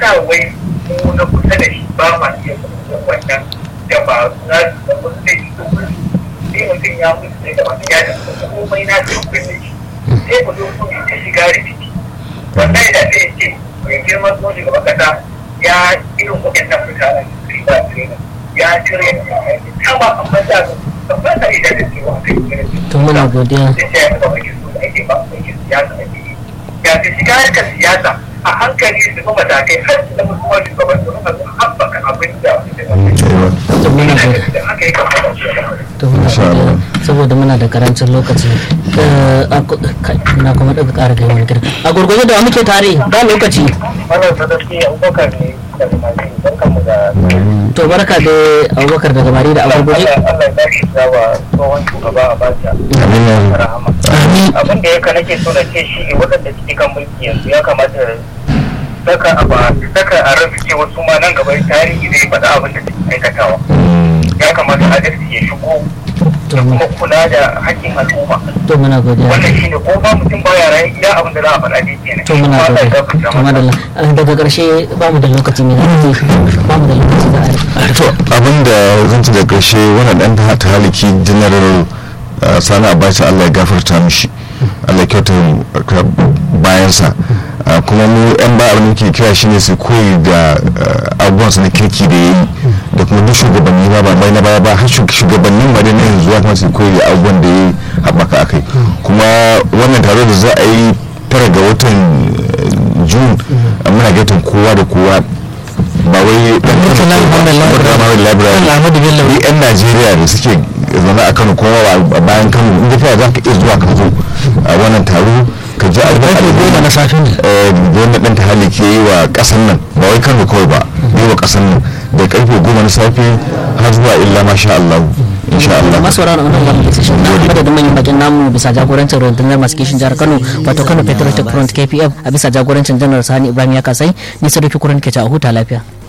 yasa wai mu na kusa da shi ba ma iya kuma wannan da ba za su da wasu zai ci kuma sai mutum ya mutu ne da wani ya da komai na su kuma da shi sai mu zo kuma ta shiga rikici wannan da zai ce mai girman kuma shugaban kasa ya irin waɗannan mutanen su ba su ya cire kama amma da ba ta ida da cewa kai to muna godiya sai ya ga wani su da ake ba su siyasa ake yi ya fi shiga harkar siyasa a hankali su kuma matakai har su zama kuma shugaban su kuma su haɓaka abin da to muna godiya da aka yi kamar da su to muna godiya saboda muna da karancin lokaci Eh, a ku- kai, na kuma daga ƙara kai wani girka a gurgurde da wa muke tare ba lokaci wannan sadaki abubakar ne daga masu barkan mu da to barka da abubakar daga mari da a gurgurde Allah ya bari wa tsohon shugaba a bacha rahama abin da yaka nake so na ce shi ne waɗanda suke kan mulki yanzu ya kamata saka a ba saka a rasu ce wasu ma nan gaba tarihi zai faɗa abin da suke aikatawa ya kamata adalci ya shigo to da mu- kuma kula da hakkin al'umma to muna godiya wannan shi ne ko ba mutum baya rayu iya abin da za a faɗa dai kenan to muna Allah ya godiya gafarta to masa. madalla Eh, daga ƙarshe ba mu da lokaci ne ba mu da lokaci da a to abinda zan ci da ƙarshe wannan ɗan ta haliki general uh, sani abacha allah ya gafarta mishi allah ya kyauta bayansa Uh, kuma mu yan ba abin da muke kira shine su koyi da uh, abubuwansa na kirki da ya yi da kuma duk shugabanni ba ba bai na baya ba har shug- shugabannin ma da na yanzu ya kuma su koyi da abubuwan da ya yi haɓaka akai kuma wannan taro da za a yi tara ga watan uh, june uh, muna gaitan kowa da kowa ba wai dan Murtala Muhammad Library. Murtala Muhammad Library. Allah Ahmadu Bello. ni yan Najeriya da suke zaune a Kano kuma a bayan Kano in ka za ka iya zuwa ka zo a wannan taro ka ji abin karfe goma na safe ne eh, da wannan ɗan tahali ke yi wa ƙasar nan ba wai Kano kawai ba yi wa ƙasar nan da karfe goma na safe har zuwa illa masha Allah insha Allah masu sauraron wannan wani session na madadin manyan bakin namu bisa jagorancin rundunar masu kishin jihar kano wato kano patriotic front kpf a bisa jagorancin janar sani ibrahim ya kasai ni sadauki kurin ke a huta lafiya